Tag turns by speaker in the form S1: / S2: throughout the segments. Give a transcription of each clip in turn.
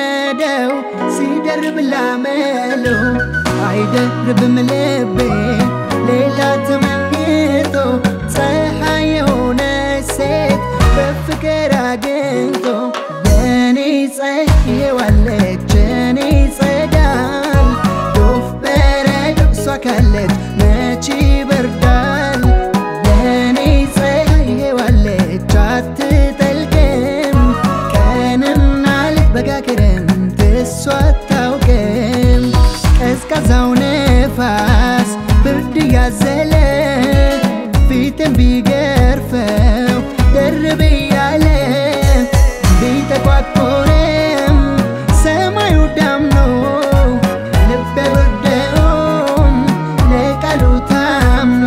S1: እንደለመደው ሲደርብ ላመሎ አይደርብም ልቤ ሌላ ተመኝቶ ፀሐይ የሆነች ሴት በፍቅር አግኝቶ የኔ ፀሐይዋለች የኔ ጸዳል ዶፍ በረዶ እሷ ካለች መች ይበርዳል የኔ ፀሐይዋለች አትጠልቅም ቀንና ሌት በጋ ክረምት እሷ አታውቅም ቀዝቃዛው ነፋስ ብርድ ያዘለ ፊትን ቢገርፈው ደርብ እያለ ቢጠቋቆርም ሰማዩ ዳምኖ ልቤ ወደውም ለቃሉ ታምኖ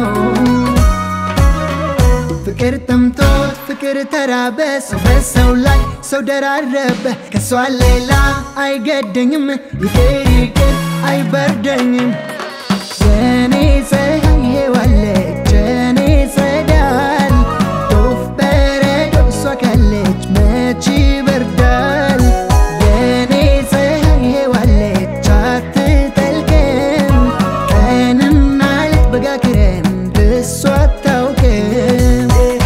S1: ፍቅር ጠምቶት ፍቅር ተራበ ሰው በሰው ላይ ሰው ደራረበ ከሷ ሌላ አይገደኝም ይቅር ይቅር አይበርደኝም የኔ ፀሐይ ዋለች የኔ ጸዳል ዶፍ በረዶ እሷ ካለች መች ይበርዳል የኔ ፀሐይ ዋለች አትጠልቅም ቀንና ሌት በጋ ክረምት እሷ አታውቅም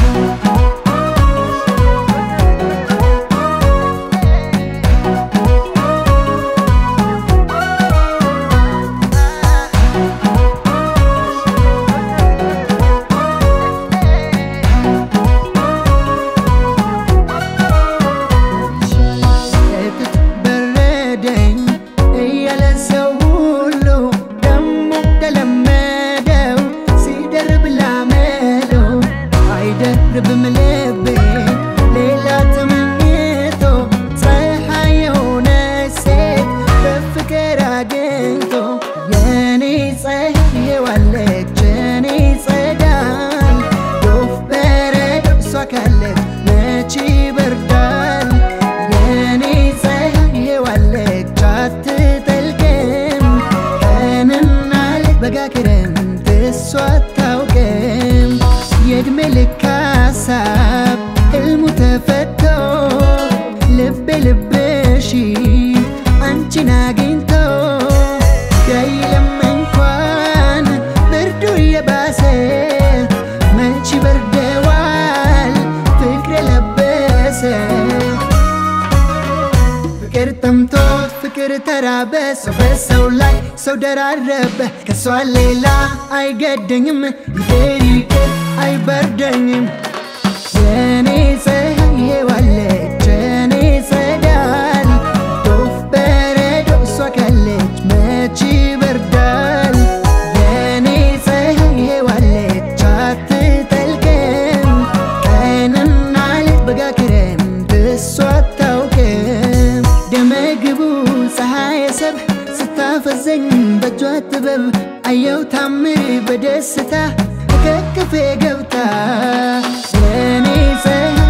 S1: እትት በረደኝ እያለ ሰው ሁሉ ደሞ እንደለመደው ሲደርብ ላመለው አይደርብም ልቤ ሌላ ተመኝቶ ፀሐይ የሆነች ሴት በፍቅር አግኝቶ የኔ ፀሐይዋለች የኔ ጸዳል ዶፍ በረዶ እሷ ካለች መች ይበርዳል የኔ ፀሐይዋለች አትጠልቅም ቀንና ሌት በጋ ክረምት እሷ አታውቅም የእድሜ ልክ ሀሳብ ሕልሙ ተፈቶ ልቤ ልብሽ አንቺን አግኝቶ ቢያይልም እንኳን ብርዱ እየባሰ መች በርደዋል ፍቅር የለበሰ ፍቅር ጠምቶት ፍቅር ተራበ ሰው በሰው ላይ ሰው ደራረበ ከሷ ሌላ አይገደኝም ይቅር ይቅር አይበርደኝም የኔ ፀሐይ ዋለች የኔ ጸዳል ዶፍ በረዶ እሷ ካለች መች ይበርዳል የኔ ፀሐይ ዋለች አትጠልቅም ቀንና ሌት በጋ ክረምት እሷ አታውቅም ደመግቡ ፀሐይ ሰብ ስታፈዘኝ በእጇ ጥበብ አየው ታምር በደስታ ከክፌ ገብታ የኔ ፀሐይ